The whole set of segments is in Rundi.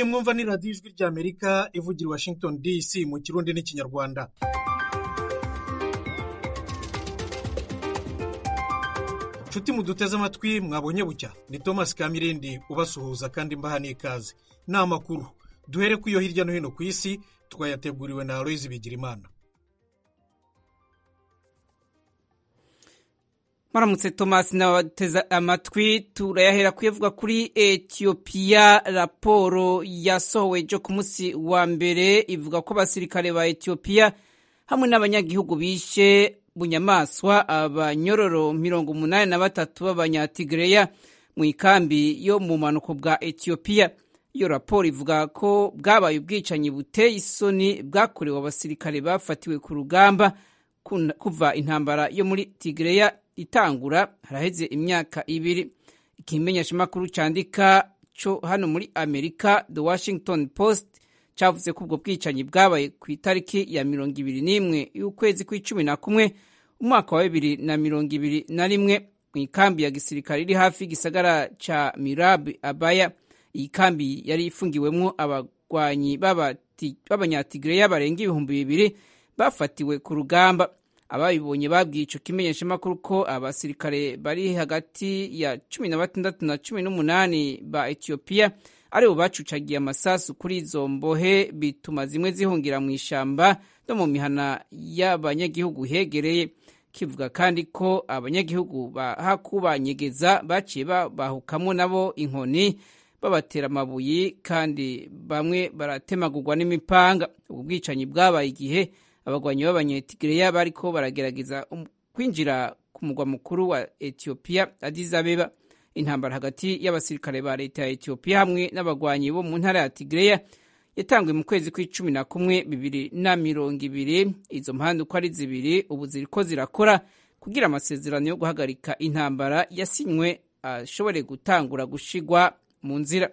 iyi mwumva ni radiyo ijwi ry'amerika ivugira i washington dc mu kirundi n'ikinyarwanda nshuti muduteze amatwi mwabonye bucya ni thomas kamirindi ubasuhuza kandi mbaha n'ikaze ni amakuru duhere ku iyo hirya no hino ku isi twayateguriwe na aloyizi bigirimana maramutse thomas n'abateze amatwi turayahera kuyavuga kuri etiyopiya raporo yasohowe ejo ku munsi wa mbere ivuga ko abasirikare ba etiyopiya hamwe n'abanyagihugu bishe bunyamaswa abanyororo mirongo umunani na batatu b'abanyatigereya mu ikambi yo mu bumanuko bwa etiyopiya iyo raporo ivuga ko bwabaye ubwicanyi buteye isoni bwakorewe abasirikare bafatiwe ku rugamba kuva intambara yo muri tigereya itangura haraheze imyaka ibiri ikimenyeshamakuru cyandika cyo hano muri amerika the washington post cyavuze ko ubwo bwicanyi bwabaye ku itariki ya mirongo ibiri n'imwe y'ukwezi kw'icumi na kumwe umwaka wa bibiri na mirongo ibiri na rimwe mu ikambi ya gisirikare iri hafi y'igisagara cya mirabi abaya iyi kambi yari ifungiwemo abagwanyi b'abanyatigereya barenga ibihumbi bibiri bafatiwe ku rugamba ababibonye babwiye icyo kimenyeshamakuru ko abasirikare bari hagati ya cumi na batandatu na cumi n'umunani ba etiyopiya aribo bacucagiye amasasu kuri izo mbohe bituma zimwe zihungira mu ishyamba no mu mihana y'abanyagihugu hegereye kivuga kandi ko abanyagihugu bahakubanyegeza baciye babahukamo nabo inkoni babatera amabuye kandi bamwe baratemagurwa n'imipanga ubu bwicanyi bwabaye igihe abagwanyi b'abanyetigereya bariko baragerageza kwinjira ku mugwa mukuru wa etiyopiya Addis Abeba intambara hagati y'abasirikare ba leta ya etiyopiya hamwe n'abagwanyi bo mu ntara ya tigereya yatanguye mu kwezi kw'icumi na kumwe bibiri na mirongo ibiri izo mpande uko ari zibiri ubu ziriko zirakora kugira amasezerano yo guhagarika intambara yasinywe ashobore gutangura gushigwa mu nzira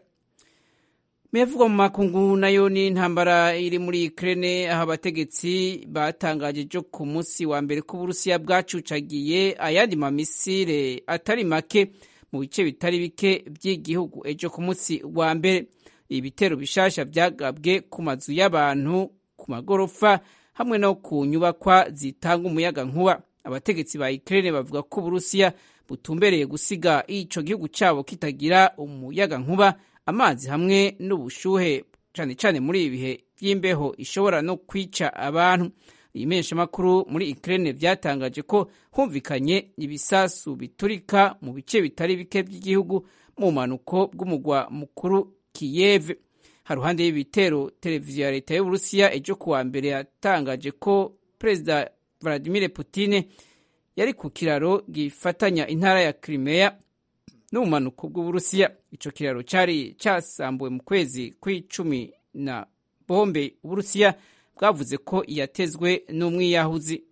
mevugwa mu makungu nayo ni intambara iri muri Ukraine aho abategetsi batangaje ejo ku munsi wa mbere ko Uburusiya bwacucagiye ayandi mamisire atari make mu bice bitari bike by'igihugu ejo ku munsi wa mbere ibitero bishasha byagabwe ku mazu y'abantu ku magorofa hamwe no ku nyubakwa zitanga umuyaga nkuba abategetsi ba Ukraine bavuga ko Uburusiya butumbereye gusiga ico gihugu cyabo kitagira umuyaga nkuba amazi hamwe n'ubushuhe cyane cyane muri ibi bihe by'imbeho ishobora no kwica abantu iyi menyeshamakuru muri Ukraine byatangaje ko humvikanye ibisasu biturika mu bice bitari bike by'igihugu mu mpanuko bw'umugwa mukuru Kiev haruhande y'ibitero televiziyo ya leta y'Uburusiya ejo kuwa mbere yatangaje ko Perezida Vladimir Putin yari ku kiraro gifatanya intara ya Crimea n'ubumanuko bw'uburusiya ico kiraro cyari cyasambuwe mu kwezi kw'icumi na bombe uburusiya bwavuze ko yatezwe n'umwiyahuzi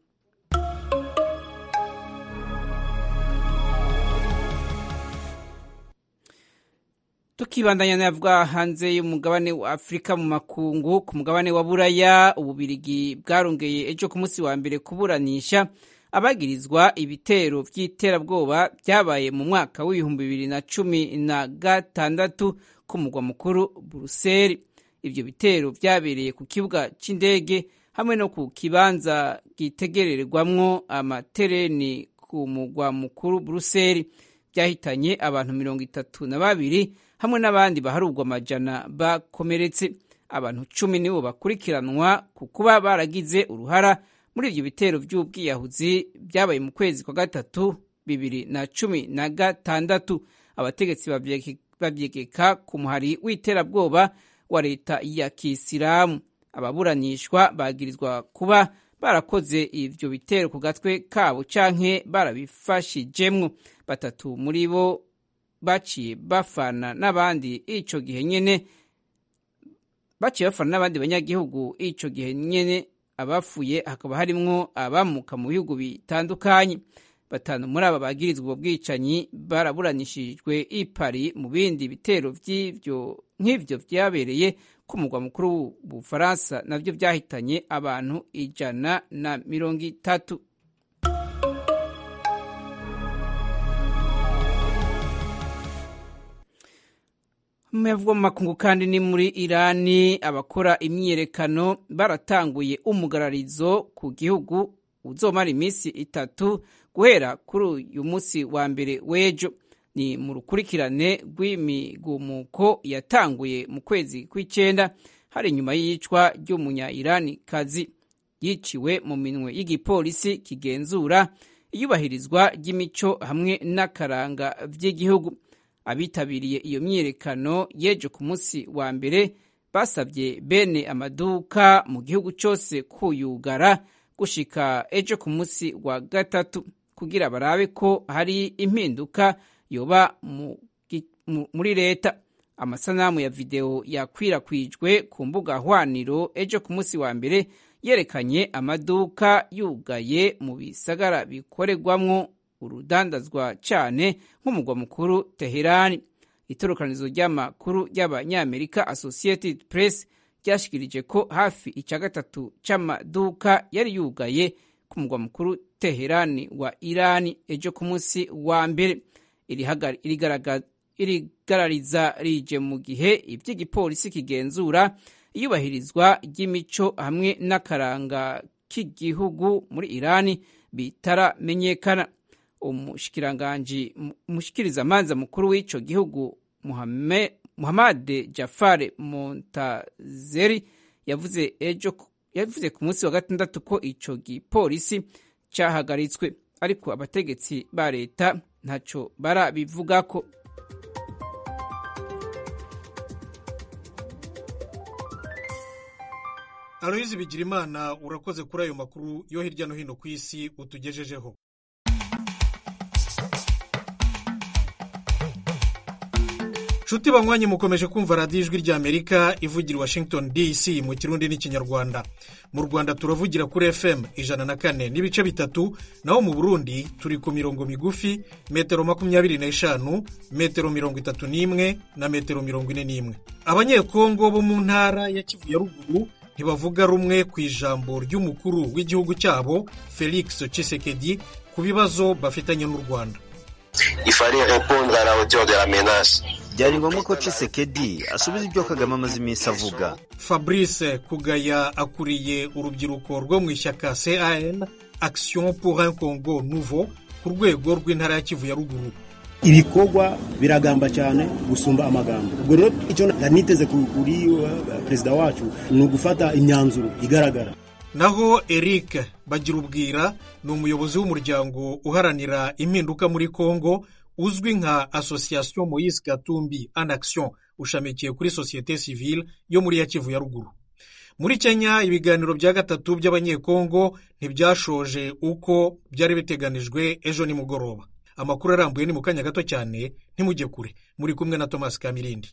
tukibandanya navuga hanze y'umugabane wa afurika mu makungu ku mugabane wa buraya ububirigi bwarongeye ejo ku munsi wa mbere kuburanisha abagirizwa ibitero by'iterabwoba byabaye mu mwaka w'ibihumbi bibiri na cumi na gatandatu ku mugwa mukuru buruseli ibyo bitero byabereye ku kibuga cy'indege hamwe no ku kibanza gitegererwamwo amatereni ku mugwa mukuru buruseli byahitanye abantu mirongo itatu na babiri hamwe n'abandi baharugwa amajana bakomeretse abantu cumi nibo bakurikiranwa ku kuba baragize uruhara muri ibyo bitero by'ubwiyahuzi byabaye mu kwezi kwa gatatu bibiri na cumi na gatandatu abategetsi babyegeka ku muhari w'iterabwoba wa leta ya kisilamu ababuranishwa bagirizwa kuba barakoze ibyo bitero ku gatwe kabo canke barabifashijemwo batatu muri bo baciye bafana n'abandi ico gihe nyene baciye bafana n'abandi banyagihugu ico gihe nyene abafuye hakaba harimwo abamuka mu bihugu bitandukanye batanu muri aba bagirizwa ubwo bwicanyi baraburanishijwe i Paris mu bindi bitero vy'ivyo nk'ivyo vyabereye ku mugwa mukuru w'ubufaransa navyo vyahitanye abantu ijana na mirongo itatu mu makungu kandi ni muri irani abakora imyiyerekano baratanguye umugararizo ku gihugu uzomara iminsi itatu guhera kuri uyu munsi wa mbere w'ejo ni mu rukurikirane rw'imigumuko yatanguye mu kwezi kw'icyenda hari inyuma y'iyicwa ry'umunya-irani kazi yiciwe mu minwe y'igipolisi kigenzura iyubahirizwa ry'imico hamwe n'akaranga by'igihugu abitabiriye iyo myiyerekano y'ejo ku munsi wa mbere basabye bene amaduka mu gihugu cyose kuyugara gushika ejo ku munsi wa gatatu kugira barabe ko hari impinduka yoba muri leta amasanamu ya videwo yakwirakwijwe ku mbuga hwaniro ejo ku munsi wa mbere yerekanye amaduka yugaye mu bisagara bikorerwamwo urudandazwa cyane nk'umugwa mukuru teherani itorokanizo ry'amakuru ry'abanyamerika associated press ryashikirije ko hafi icya gatatu cy'amaduka yari yugaye ku mugwa mukuru teherani wa irani ejo ku munsi wa mbere irigarariza rije mu gihe iby'igipolisi kigenzura iyubahirizwa ry'imico hamwe n'akaranga k'igihugu muri irani bitaramenyekana umushikiranganji umushikirizamanza mukuru w'ico gihugu muhamade jafare montazeri yavuze ejo yavuze ku munsi wa gatandatu ko ico gipolisi cahagaritswe ariko abategetsi ba leta ntaco barabivugako aloyizi bigirimana urakoze kuri ayo makuru yo hirya no hino ku isi utugejejeho nshuti banywanyi mukomeje kumva radiyo ijwi ry'amerika ivugira washington dc mu kirundi n'ikinyarwanda mu rwanda turavugira kuri fm ijana na kane n'ibice bitatu naho mu burundi turi ku mirongo migufi metero makumyabiri n'eshanu metero mirongo itatu n'imwe na metero mirongo ine n'imwe abanyekongo bo mu ntara ya kivu ya ruguru ntibavuga rumwe ku ijambo ry'umukuru w'igihugu cyabo felix Tshisekedi ku bibazo bafitanye n'u rwanda byari ngombwa ko Tshisekedi asubiza ibyo kagame amaze iminsi avuga fabrice kugaya akuriye urubyiruko rwo mu ishyaka can action pour un congo nouveau ku rwego rw'intara ya kivu ya ruguru ibikorwa biragamba cyane gusumba amagambo ubwo rero icyo niteze kuri perezida wacu ni ugufata imyanzuro igaragara naho eric bagirubwira ni umuyobozi w'umuryango uharanira impinduka muri congo uzwi nka association moyise gatumbi en action ushamikiye kuri sosiyete sivile yo muri ya kivu ya ruguru muri kenya ibiganiro bya gatatu by'abanyekongo ntibyashoje uko byari biteganijwe ejo nimugoroba amakuru arambuye ni mu kanya gato cyane ntimujye kure muri kumwe na thomas kamirindi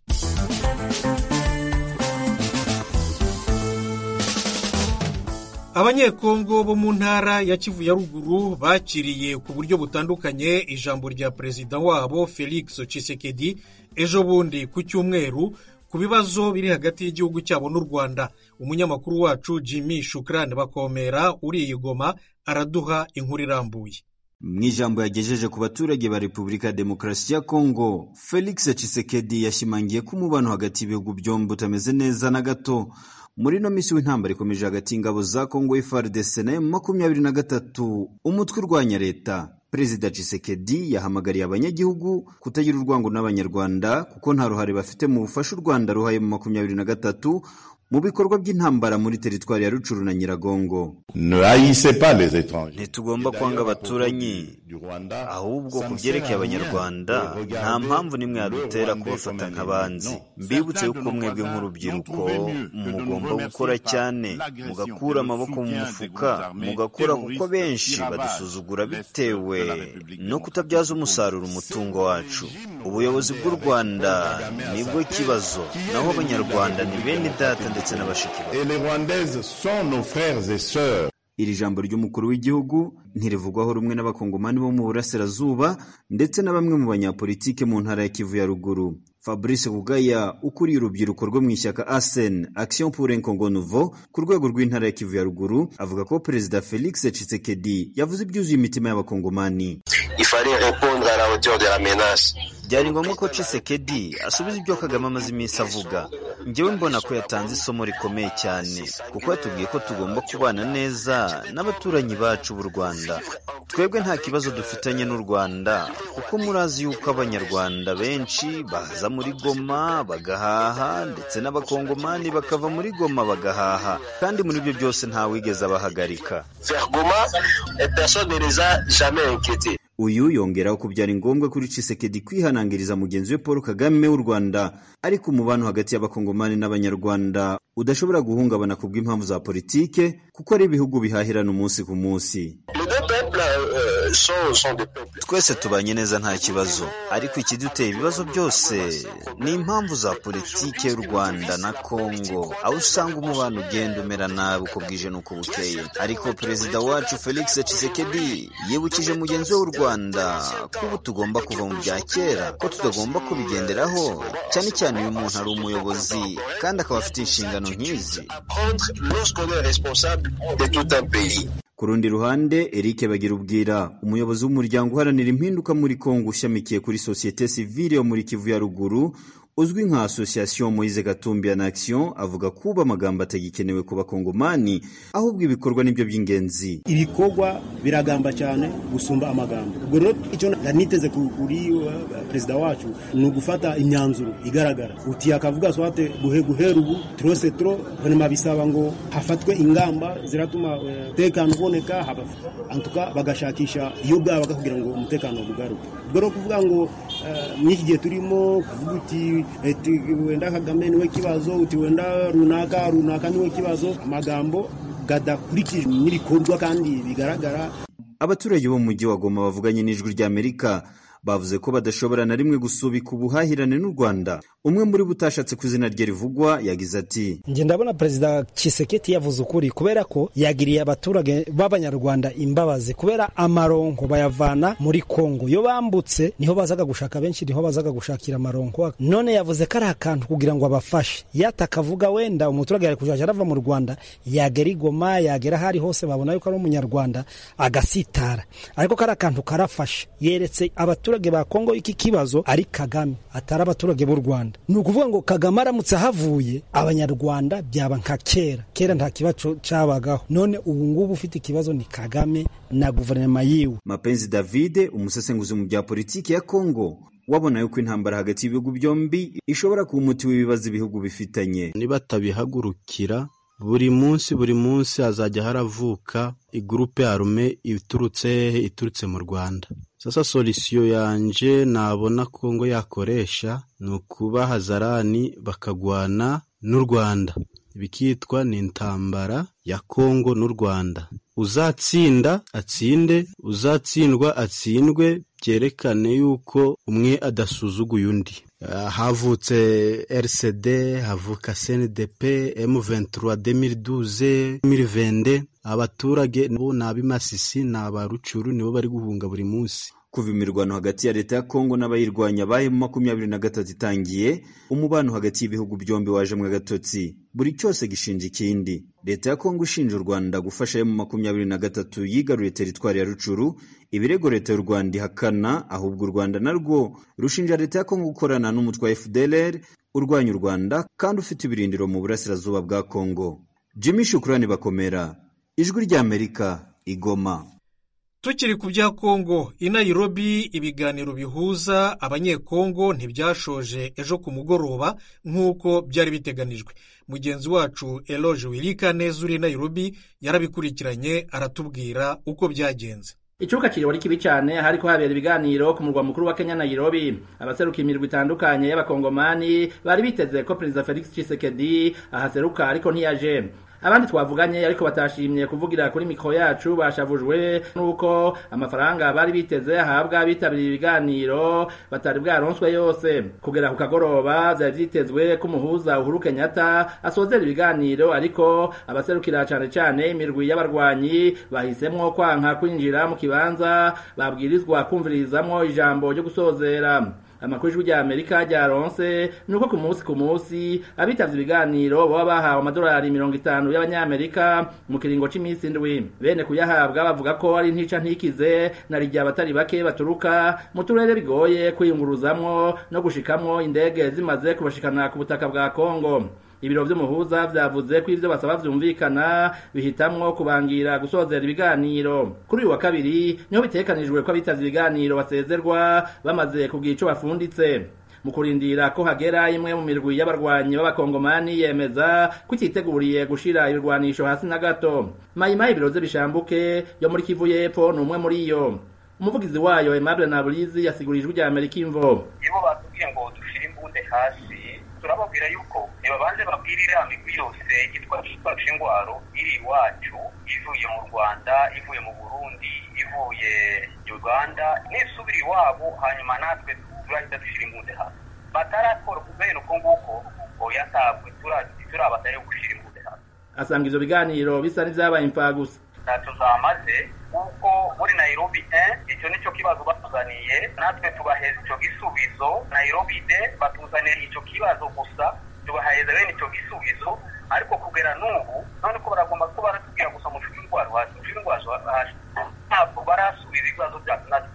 abanyekongo bo mu ntara ya kivu ya ruguru bakiriye ku buryo butandukanye ijambo rya perezida wabo felix Tshisekedi ejo bundi ku cyumweru ku bibazo biri hagati y'igihugu cyabo n'u rwanda umunyamakuru wacu jimmy shukrani bakomera uri i goma araduha inkuru irambuye mu ijambo yagejeje ku baturage ba repubulika ya demokarasi ya kongo felix Tshisekedi yashimangiye ko umubano hagati y'ibihugu byombi utameze neza na gato muri ino minsi w'intambara ikomeje hagati y'ingabo za kongo FARDC na makumyabiri na gatatu umutwe urwanya leta perezida Tshisekedi yahamagariye abanyagihugu kutagira urwango n'abanyarwanda kuko nta ruhare bafite mu bufasha u rwanda ruhaye mu makumyabiri na gatatu mu bikorwa by'intambara muri teritwari ya rucuru na nyiragongo ntitugomba kwanga abaturanyi ahubwo ku byerekeye abanyarwanda nta mpamvu n'imwe yadutera kubafata nk'abanzi mbibutse yuko mwebwe nk'urubyiruko mugomba gukora cyane mugakura amaboko mu mufuka mugakora kuko benshi badusuzugura bitewe no kutabyaza umusaruro umutungo wacu ubuyobozi bw'u rwanda nibwo kibazo naho abanyarwanda ni bene data ndetse na bashiki iri jambo ry'umukuru w'igihugu ntirivugwaho rumwe n'abakongomani bo mu burasirazuba ndetse na bamwe mu banyapolitike mu ntara ya kivu ya ruguru fabrice kugaya ukuriye urubyiruko rwo mu ishyaka asen action pour un congo nouveau ku rwego rw'intara ya kivu ya ruguru avuga ko perezida felix Tshisekedi yavuze ibyuzuye imitima y'abakongomani il fallait répondre à la hauteur de la menace. byari ngombwa ko Tshisekedi asubiza ibyo Kagame amaze iminsi avuga njyewe mbona ko yatanze isomo rikomeye cyane kuko yatubwiye ko tugomba kubana neza n'abaturanyi bacu b'u Rwanda twebwe nta kibazo dufitanye n'u Rwanda kuko murazi yuko abanyarwanda benshi baza muri Goma bagahaha ndetse n'abakongomani bakava muri Goma bagahaha kandi muri ibyo byose ntawigeze abahagarika Vers Goma, et personne ne les a jamais inquiétés. uyu yongeraho ko byari ngombwa kuri Tshisekedi kwihanangiriza mugenzi we Paul Kagame w'u Rwanda ariko umubano hagati y'abakongomani n'abanyarwanda udashobora guhungabana ku bw'impamvu za politike kuko ari ibihugu bihahirana umunsi ku munsi Les deux peuples euh, sont, sont des peuples. twese tubanye neza nta kibazo ariko ikiduteye ibibazo byose ni impamvu za politike y'u Rwanda na Kongo aho usanga umubano ugenda umera nabi uko bwije n'uko bukeye ariko perezida wacu Felix Tshisekedi yibukije mugenzi we w'u Rwanda ko ubu tugomba kuva mu bya kera ko tutagomba kubigenderaho cyane cyane iyo umuntu ari umuyobozi kandi akaba afite inshingano nk'izi Apprendre lorsqu'on est responsable de tout un pays. Ku rundi ruhande Eric Bagirubwira umuyobozi w'umuryango uharanira impinduka muri Kongo ushamikiye kuri sosiyete sivile yo muri Kivu ya ruguru uzwi nka Association Moise Gatumbi en Action avuga kuba amagambo atagikenewe ku bakongomani ahubwo ibikorwa nibyo by'ingenzi ibikorwa biragamba cyane gusumba amagambo ubwo rero icyo nari niteze ku- kuri uh, perezida wacu ni ugufata imyanzuro igaragara uti akavuga swate guhe guhera ubu trose tro vraiment bisaba ngo hafatwe ingamba ziratuma uh, umutekano uboneka haba- antuka bagashakisha iyo bwaba kugira ngo umutekano ugaruke ubwo rero kuvuga ngo uh, mw'iki gihe turimo kuvuga uti eti wenda kagame niwe kibazo uti wenda runaka runaka niwe kibazo amagambo gadakurikijwe n'ibikorwa kandi bigaragara abaturage bo mu mujyi wa Goma bavuganye n'ijwi ry'Amerika bavuze ko badashobora na rimwe gusubika ubuhahirane n'u Rwanda umwe muri bo utashatse ku izina rye rivugwa yagize ati njye ndabona perezida Tshisekedi yavuze ukuri kubera ko yagiriye abaturage b'abanyarwanda imbabazi kubera amaronko bayavana muri Kongo iyo bambutse niho bazaga gushaka benshi niho bazaga gushakira amaronko none yavuze ko ari akantu kugira ngo abafashe yatakavuga wenda umuturage yari kujaja arava mu Rwanda yagera i Goma yagera ahari hose babona yuko ari umunyarwanda agasitara ariko kari akantu karafashe yeretse abaturage ba Kongo iki kibazo ari Kagame atari abaturage b'u Rwanda ni ukuvuga ngo Kagame aramutse ahavuye abanyarwanda byaba nka kera kera nta kibazo cabagaho none ubu ngubu ufite ikibazo ni Kagame na guverinoma yiwe Mapenzi David umusesenguzi mu bya politiki ya Kongo wabona yuko intambara hagati y'ibihugu byombi ishobora kuba umuti w'ibibazo ibihugu bifitanye nibatabihagurukira buri munsi buri munsi hazajya haravuka igurupe arume iturutse hehe iturutse mu Rwanda sasa solisiyo yanje nabona Kongo yakoresha ni ukuba hazarani bakagwana n'u Rwanda bikitwa ni intambara ya Kongo n'u Rwanda uzatsinda atsinde uzatsindwa atsindwe byerekane yuko umwe adasuzuguye undi Uh, havutse RCD havuka CNDP M23 2012 2022 abaturage bo ni ab'imasisi ni abarucuru nibo bari guhunga buri munsi kuva imirwano hagati ya leta ya Kongo n'abayirwanya bahe mu makumyabiri na gatatu itangiye umubano hagati y'ibihugu byombi wajemwe agatotsi buri cyose gishinja ikindi leta ya Kongo ishinja u Rwanda gufasha yo mu makumyabiri na gatatu yigaruriye teritwari ya Rucuru ibirego leta y'u Rwanda ihakana ahubwo u Rwanda narwo rushinja leta ya Kongo gukorana n'umutwe wa FDLR urwanya u Rwanda kandi ufite ibirindiro mu burasirazuba bwa Kongo Jimmy Shukrani bakomera ijwi ry'Amerika igoma tukiri ku bya kongo i Nairobi ibiganiro bihuza abanyekongo ntibyashoje ejo ku mugoroba nk'uko byari biteganijwe mugenzi wacu eloge wirika neza uri i Nairobi yarabikurikiranye aratubwira uko byagenze icuka kiriho ari kibi cyane hariko habera ibiganiro ku murwa mukuru wa Kenya Nairobi abaseruka imirwi itandukanye y'abakongomani bari biteze ko perezida Felix Tshisekedi ahaseruka ariko ntiyaje abandi twavuganye ariko batashimye kuvugira kuri mikoro yacu bashavujwe n'uko amafaranga bari biteze ahabwa abitabiriye ibiganiro batari bwaronswe yose kugera ku kagoroba byari byitezwe ko umuhuza Uhuru Kenyatta asozera ibiganiro ariko abaserukira cyane cyane imirwi y'abarwanyi bahisemwo kwanka kwinjira mu kibanza babwirizwa kumvirizamwo ijambo ryo gusozera amakuru y'ijwi rya amerika ryaronse ni uko ku munsi ku munsi abitavye ibiganiro baba bahawe amadolari mirongo itanu y'abanyamerika mu kiringo c'iminsi indwi bene kuyahabwa bavuga ko ari ntica ntikize na rirya abatari bake baturuka mu turere bigoye kwiyunguruzamwo no gushikamwo indege zimaze kubashikana ku butaka bwa kongo ibiro vy'umuhuza vyavuze ko ivyo basaba vyumvikana bihitamwo kubangira gusozera ibiganiro kuri uyu wa kabiri niho bitekanijwe ko abitavye ibiganiro basezerwa bamaze kugira ico bafunditse mu kurindira ko hagera imwe mu mirwi y'abarwanyi b'abakongomani yemeza ko ititeguriye gushira ibirwanisho hasi na gato mayimayi ibiroze bishambuke yo muri kivu y'epfo ni umwe muri iyo umuvugizi wayo aimable naburizi yasigurije ijwi rya amerika imvo ibo batubwiye ngo dushire imbunde hasi turababwira yuko nibabanze babwire iriya migwi yose yitwaje ingwaro iri iwacu ivuye mu rwanda ivuye mu burundi ivuye uganda nisubira iwabo hanyuma natwe turahita dushyira imbunde hasi batarakora kubera uko nguko oya ntabwo turabataye gushyira imbunde hasi asanga ivyo biganiro bisa n'ivyabaye impfagusa ntacyo zamaze kuko muri nairobi eh, icyo nicyo kibazo batuzaniye natwe tubaheza icyo gisubizo nairobi de batuzaniye icyo kibazo gusa tubaheza bene icyo gisubizo ariko kugera n'ubu none ko baragomba ko baratubwira gusa mushinga indwara hasi mushinga indwara hasi ntabwo barasubiza ibibazo byacu natwe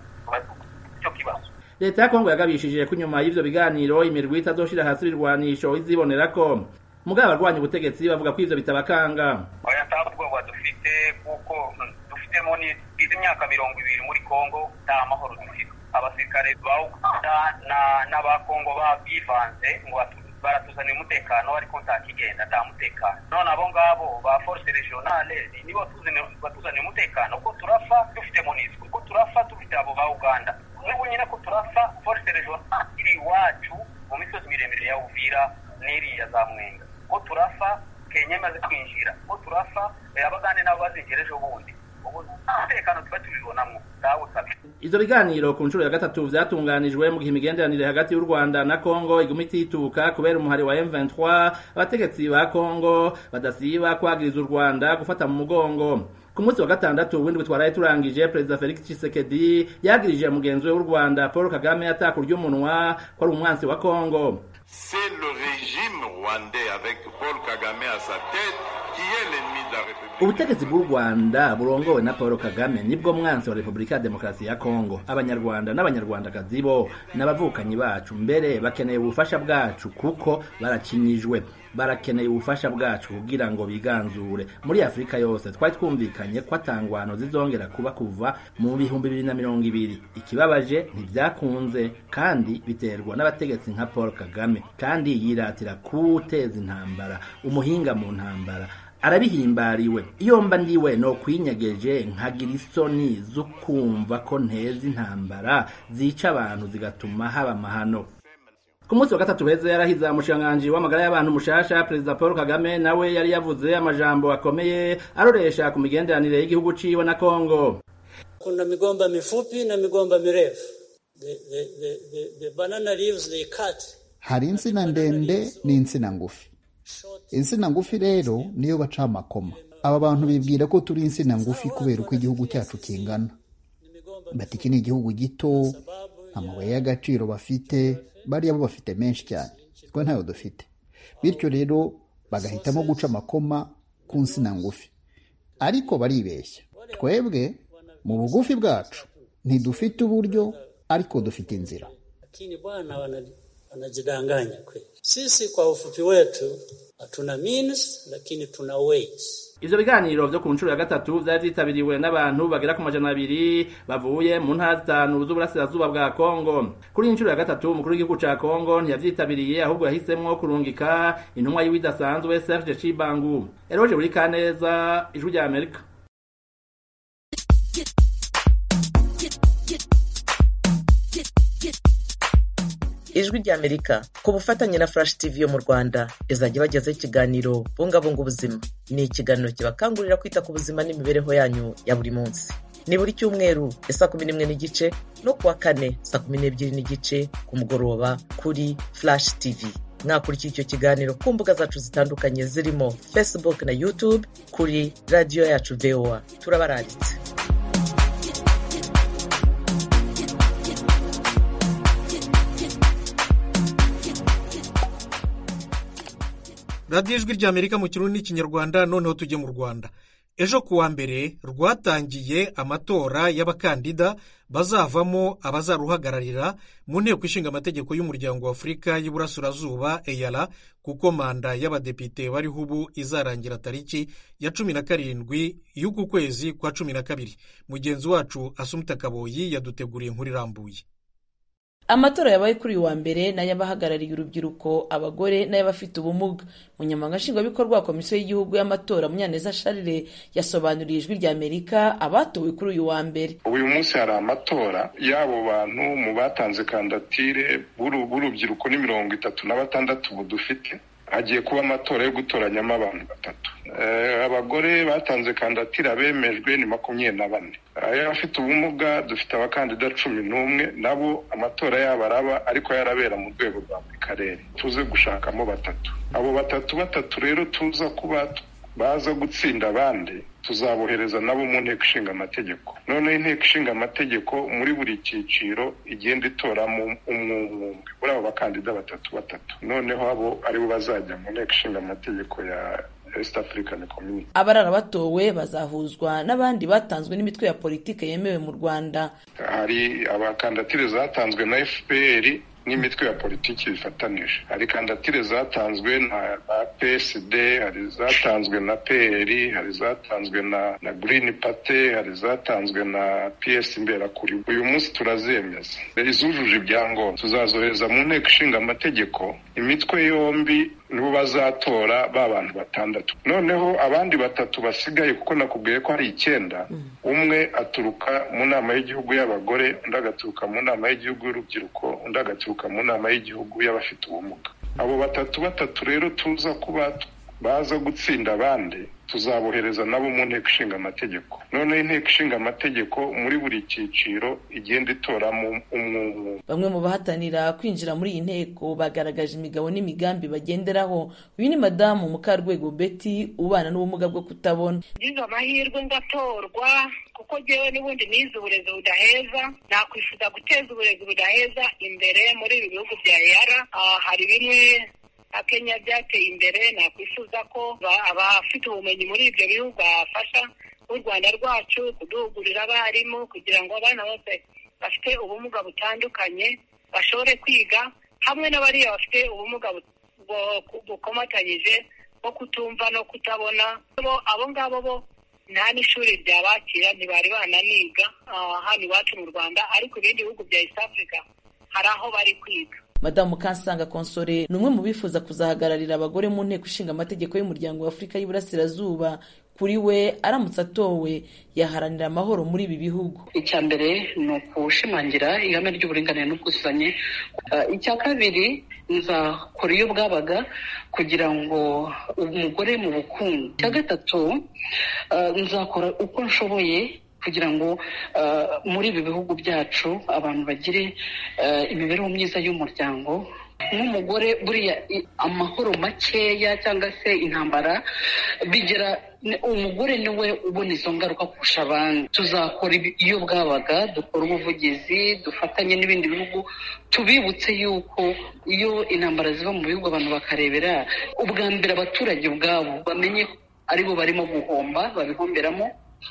icyo kibazo leta ya kongo yagabishije ko inyuma y'ivyo biganiro imirwi itazoshira hasi ibirwanisho izibonera ko mugabo abarwanya ubutegetsi bavuga ko ivyo bitabakanga oya nta bwoba dufite kuko dufitemo izi myaka mirongo ibiri muri kongo nta mahoro dufite abasirikare ba uganda n'abakongo bivanze ngo baratuzanira umutekano ariko nta kigenda nta mutekano none abo ngabo ba force regionale nibo batuzanira umutekano ko turafa dufite monisco ko turafa dufite abo ba uganda n'ubu nyine ko turafa force regionale iri iwacu mu misozi miremire ya uvira n'iriya za mwenga ko turafa kenya imaze kwinjira ko turafa abagande nabo bazinjira ejo bundi umutekano tuba tubibonamo ntawe usabye ivyo biganiro ku nshuro ya gatatu vyatunganijwe mu gihe imigenderanire hagati y'u rwanda na kongo iguma itituka kubera umuhari wa m23 abategetsi ba kongo badasiba kwagiriza u rwanda gufata mu mugongo ku munsi wa gatandatu w'indwi twaraye turangije perezida felix tshisekedi yagirije mugenzi we w'u rwanda paul kagame atakurya umunwa ko ari umwansi wa kongo C'est le régime rwandais avec Paul Kagame à sa tête qui est l'ennemi de la République. ubutegetsi bw'u rwanda burongowe na paul kagame nibwo mwansi wa repubulika ya demokarasi ya kongo abanyarwanda n'abanyarwandakazi bo n'abavukanyi bacu mbere bakeneye ubufasha bwacu kuko barakinyijwe barakeneye ubufasha bwacu kugira ngo biganzure muri afurika yose twari twumvikanye ko atangwano zizongera kuba kuva mu bihumbi bibiri na mirongo ibiri ikibabaje ntibyakunze kandi biterwa n'abategetsi nka paul kagame kandi yiratira kuwuteza intambara umuhinga mu ntambara arabihimbariwe iyo mba ndiwe no kwinyegeje nkagira isoni zo kumva ko nteza intambara zica abantu zigatuma haba amahano ku munsi wa gatatu heza yarahize umushikiranganji w'amagara y'abantu mushasha perezida paul kagame nawe yari yavuze amajambo akomeye aroresha ku migenderanire y'igihugu ciwe na kongo kuna migomba mifupi na migomba mirefu the, the, the, the, the banana leaves they cut hari insina ndende n'insina ngufi insina ngufi rero niyo baca amakoma aba bantu bibwira ko turi insina ngufi kubera uko igihugu cyacu kingana bati iki ni igihugu gito nta mabuye y'agaciro bafite bariya bo bafite menshi cyane twe ntayo dufite bityo rero bagahitamo guca amakoma ku nsina ngufi ariko baribeshya twebwe mu bugufi bwacu ntidufite uburyo ariko dufite inzira lakini bwana wanajidanganya kweli sisi kwa ufupi wetu hatuna means lakini tuna ways ivyo biganiro vyo ku nshuro ya gatatu vyari vyitabiriwe n'abantu bagera ku majana abiri bavuye mu ntara zitanu z'uburasirazuba bwa kongo kuri iyi nshuro ya gatatu umukuru w'igihugu ca kongo ntiyavyitabiriye ahubwo yahisemwo kurungika intumwa yiwe idasanzwe serge cibangu eroje buri kaneza ijwi rya amerika ijwi ry'amerika ku bufatanye na flash tv yo mu rwanda izajya ibagezaho ikiganiro bungabunga ubuzima ni ikiganiro kibakangurira kwita ku buzima n'imibereho yanyu ya buri munsi ni buri cyumweru ya saa kumi n'imwe n'igice no kuwa kane saa kumi n'ebyiri n'igice ku mugoroba kuri flash tv mwakurikiye icyo kiganiro ku mbuga zacu zitandukanye zirimo facebook na youtube kuri radiyo yacu voa turabaranditse radiyo ijwi ry'amerika mu kirundi n'ikinyarwanda noneho tujye mu rwanda ejo ku wa mbere rwatangiye amatora y'abakandida bazavamo abazaruhagararira mu nteko ishinga amategeko y'umuryango wa afurika y'iburasirazuba eyara kuko manda y'abadepite bariho ubu izarangira tariki ya cumi na karindwi y'uku kwezi kwa cumi na kabiri mugenzi wacu asumuta kaboyi yaduteguriye inkuru irambuye amatora yabaye kuri uyu wa mbere n'ay'abahagarariye urubyiruko abagore n'ay'abafite ubumuga umunyamabanga nshingwabikorwa wa komisiyo y'igihugu y'amatora munyaneza sharire yasobanuriye ijwi rya amerika abatowe kuri uyu wa mbere uyu munsi hari amatora y'abo bantu mu batanze kandidatire b'urubyiruko ni mirongo itatu na batandatu ubu dufite hagiye kuba amatora yo gutoranyamo abantu batatu abagore batanze kandidatire abemejwe ni makumyabiri na bane ay'abafite ubumuga dufite abakandida cumi n'umwe nabo amatora yabo araba ariko yarabera mu rwego rwa buri karere tuze gushakamo batatu abo batatu batatu rero tuza kuba baza gutsinda abandi tuzabohereza nabo mu nteko ishinga amategeko noneho inteko ishinga amategeko muri buri cyiciro igenda itoramo umwe umwe muri abo bakandida batatu batatu noneho abo aribo bazajya mu nteko ishinga amategeko ya East African Community abarara batowe bazahuzwa n'abandi batanzwe n'imitwe ya politiki yemewe mu rwanda hari abakandidatire zatanzwe na fpr n'imitwe ya politiki bifatanije hari kandidatire zatanzwe na psd hari zatanzwe na pr hari zatanzwe na na green party hari zatanzwe na ps imberakuri uyu munsi turazemeza izujuje ibyangombwa tuzazohereza mu nteko ishinga amategeko imitwe yombi nibo bazatora ba bantu batandatu noneho abandi batatu basigaye kuko nakubwiye ko hari icyenda umwe aturuka mu nama y'igihugu y'abagore undi agaturuka mu nama y'igihugu y'urubyiruko undi agaturuka mu nama y'igihugu y'abafite ubumuga abo batatu batatu rero tuza kuba baza gutsinda abandi tuzabohereza nabo mu nteko ishinga amategeko noneho inteko ishinga amategeko muri buri cyiciro igenda itoramo umwe umwe bamwe mu bahatanira kwinjira muri iyi nteko bagaragaje imigabo n'imigambi bagenderaho uyu ni madamu mukarwego betty ubana n'ubumuga bwo kutabona ngize amahirwe ngatorwa kuko ngewe n'ubundi nize uburezi budaheza nakwifuza guteza uburezi budaheza imbere muri ibi bihugu bya eyara hari bimwe nka kenya byateye imbere nakwifuza ko abafite ubumenyi muri ibyo bihugu bafasha nk'u rwanda rwacu kuduhugurira abarimu kugira ngo abana bose bafite ubumuga butandukanye bashobore kwiga hamwe n'abariya bafite ubumuga bukomatanyije bwo kutumva no kutabona abo ngabo bo nta n'ishuri ryabakira ntibari bananiga hano iwacu mu rwanda ariko ibindi bihugu bya east africa hari aho bari kwiga madamu kansanga konsore ni umwe mu bifuza kuzahagararira abagore mu nteko ishinga amategeko y'umuryango wa afurika y'iburasirazuba kuri we aramutse atowe yaharanira amahoro muri ibi bihugu icya mbere ni ukushimangira ihame ry'uburinganire n'ubwuzuzanye icya kabiri nzakora iyo bwabaga kugira ngo umugore mu bukungu icya gatatu nzakora uko nshoboye kugira ngo muri ibi bihugu byacu abantu bagire imibereho myiza y'umuryango nk'umugore buriya amahoro makeya cyangwa se intambara bigera umugore niwe ubona izo ngaruka kurusha abandi tuzakora iyo bwabaga dukora ubuvugizi dufatanye n'ibindi bihugu tubibutse yuko iyo intambara ziva mu bihugu abantu bakarebera ubwa mbere abaturage ubwabo bamenye aribo barimo guhomba babihomberamo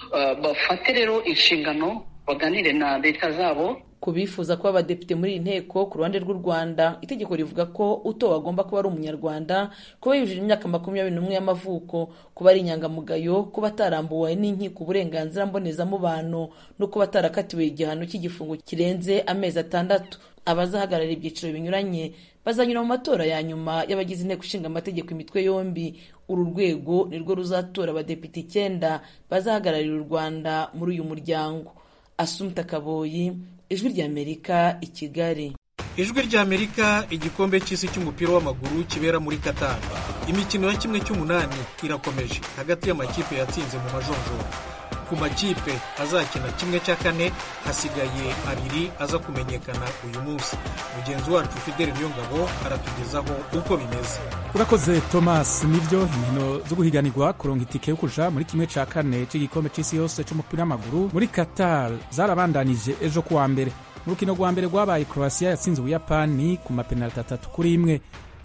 bafate rero inshingano baganire na leta zabo ku bifuza kuba abadepite muri iyi nteko ku ruhande rw'u rwanda itegeko rivuga ko utowe agomba kuba ari umunyarwanda kuba yujuje imyaka makumyabiri n'umwe y'amavuko kuba ari inyangamugayo kuba atarambuwe n'inkiko uburenganzira mbonezamubano no kuba atarakatiwe igihano cy'igifungo kirenze amezi atandatu abazahagarara ibyiciro binyuranye bazanyura mu matora ya nyuma y'abagize inteko ishinga amategeko imitwe yombi uru rwego nirwo ruzatora abadepite icyenda bazahagararira u rwanda muri uyu muryango asumta kaboyi ijwi ry'amerika i kigali ijwi ry'amerika igikombe cy'isi cy'umupira w'amaguru kibera muri qatar imikino ya kimwe cy'umunani irakomeje hagati y'amakipe yatsinze mu majonjora ku makipe azakina kimwe cya kane hasigaye abiri aza kumenyekana uyu munsi mugenzi wacu fideli niyongabo aratugezaho uko bimeze urakoze thomas nibyo inkino zo guhiganirwa kuronga itike yo kuja muri kimwe cya kane cy'igikombe cy'isi yose cy'umupira w'amaguru muri qatar zarabandanije ejo kuwa mbere mu rukino rwa mbere rwabaye croatia yatsinze ubuyapani ku mapenaliti atatu kuri imwe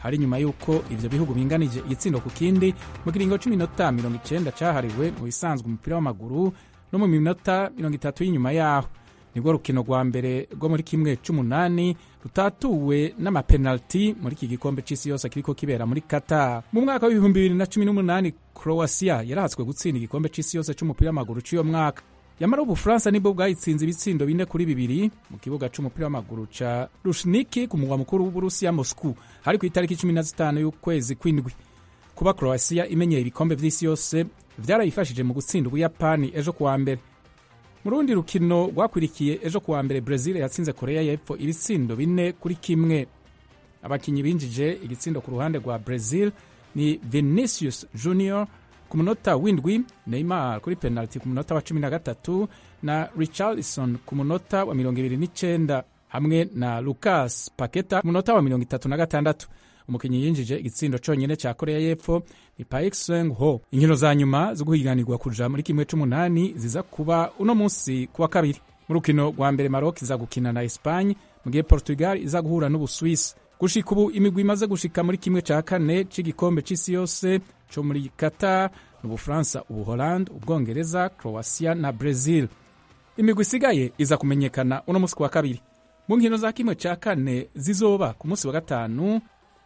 hari nyuma y'uko ivyo bihugu binganije igitsindo ku kindi mu kiringo c'iminota mirongo icenda cahariwe mu bisanzwe umupira w'amaguru no mu minota mirongo itatu y'inyuma yaho nibwo rukino rwa mbere rwo muri kimwe c'umunani rutatuwe n'amapenaliti muri iki gikombe c'isi yose kiriko kibera muri Qatar mu mwaka w'ibihumbi bibiri na cumi n'umunani Croatia yarahatswe gutsinda igikombe c'isi yose c'umupira w'amaguru c'uyo mwaka yamara ubufaransa nibwo bwayitsinze ibitsindo bine kuri bibiri mu kibuga c'umupira w'amaguru ca rushniki ku mugwa mukuru w'uburusiya moscou hari ku itariki cumi na zitanu y'ukwezi kw'indwi kuba croatia imenyeye ibikombe vy'isi yose vyarayifashije mu gutsinda ubuyapani ejo kuwa mbere mu rundi rukino rwakwirikiye ejo kuwa mbere brazil yatsinze korea y'epfo ibitsindo bine kuri kimwe abakinyi binjije igitsindo ku ruhande rwa brazil ni vinicius junior ku munota w'indwi neymar kuri penalty ku munota wa cumi na gatatu na richarlison ku munota wa mirongo ibiri n'icenda hamwe na lucas paketa ku munota wa mirongo itatu na gatandatu umukinnyi yinjije igitsindo conyene ca korea y'epfo ni paik seng ho inkino za nyuma zo guhiganirwa kuja muri kimwe c'umunani ziza kuba uno munsi kuwa kabiri mu rukino rwa mbere maroc iza gukina na espagne mu gihe portugal iza guhura n'ubuswisi gushika ubu imigwi imaze gushika muri kimwe ca kane c'igikombe c'isi yose co muri qatar n'ubufaransa ubuholande ubwongereza croatia na brazil imigwi isigaye iza kumenyekana uno munsi kuwa kabiri mu nkino za kimwe ca kane zizoba ku munsi wa gatanu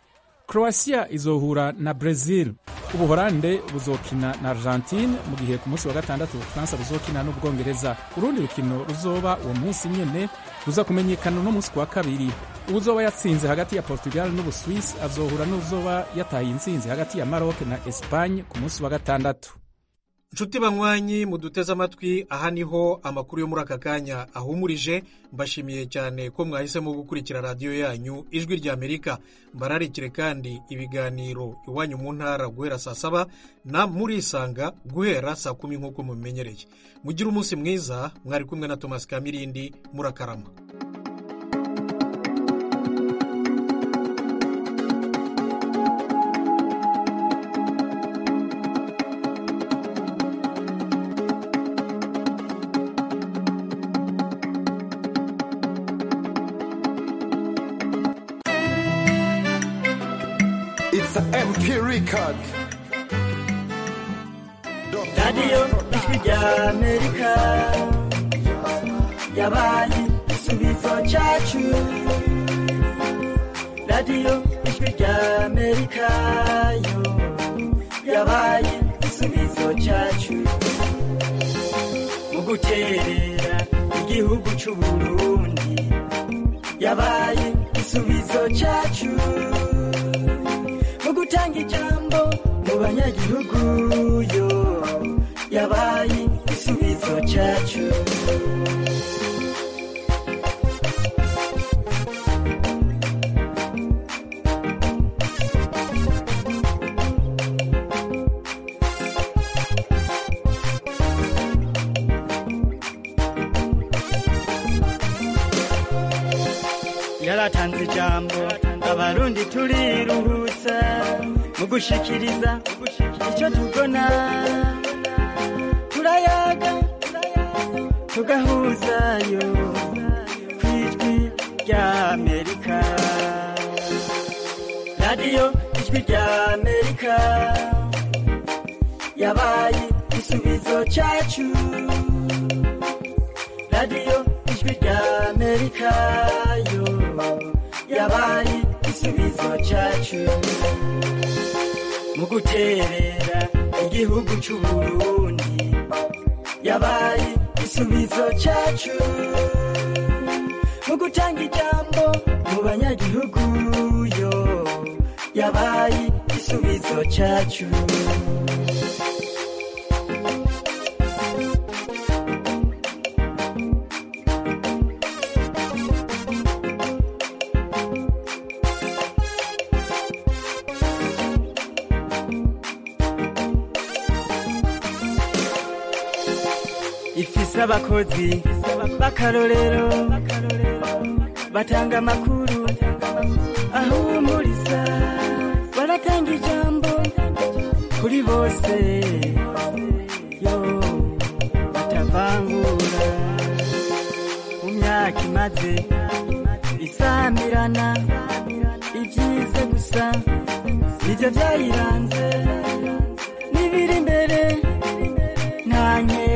croatia izohura na brazil ubuholande buzokina na argentine mu gihe ku munsi wa gatandatu ubufaransa buzokina n'ubwongereza urundi rukino ruzoba uwo munsi nyene ruza kumenyekana uno munsi kuwa kabiri uwuzoba yatsinze hagati ya portugal n'ubuswisi azohura n'uzoba yataye intsinzi hagati ya maroc na espagne ku munsi wa gatandatu nshuti banywanyi muduteze amatwi aha niho amakuru yo muri aka kanya ahumurije mbashimiye cyane ko mwahisemo gukurikira radiyo yanyu ijwi rya amerika mbararikire kandi ibiganiro iwanyu mu ntara guhera saa saba na murisanga guhera saa kumi nk'uko mubimenyereye mugire umunsi mwiza mwari kumwe na tomasi kamirindi murakarama It's an MP record. radiyo ijwi rya amerika yabaye igisubizo cyacu radiyo ijwi rya amerika yo yabaye igisubizo cyacu mu guterera igihugu cy'u burundi yabaye igisubizo cyacu mu gutanga ijambo mu banyagihugu yo yabaye igisubizo cyacu yaratanze ijambo abarundi turiruhutsa mu gushikiriza icyo tubona turayaga tugahuzayo ku ijwi rya amerika radiyo ijwi rya amerika yabaye igisubizo cyacu radiyo ijwi rya amerika yo yabaye igisubizo cyacu mu guterera igihugu cy'u burundi yabaye igisubizo cyacu mu gutanga ijambo mu banyagihugu yo yabaye igisubizo cyacu ifise abakozi b'akarorero batanga amakuru ahumuriza baratanga ijambo kuri bose yo batavangura mu myaka imaze isamirana ibyiza ibyiza gusa nibyo byayiranze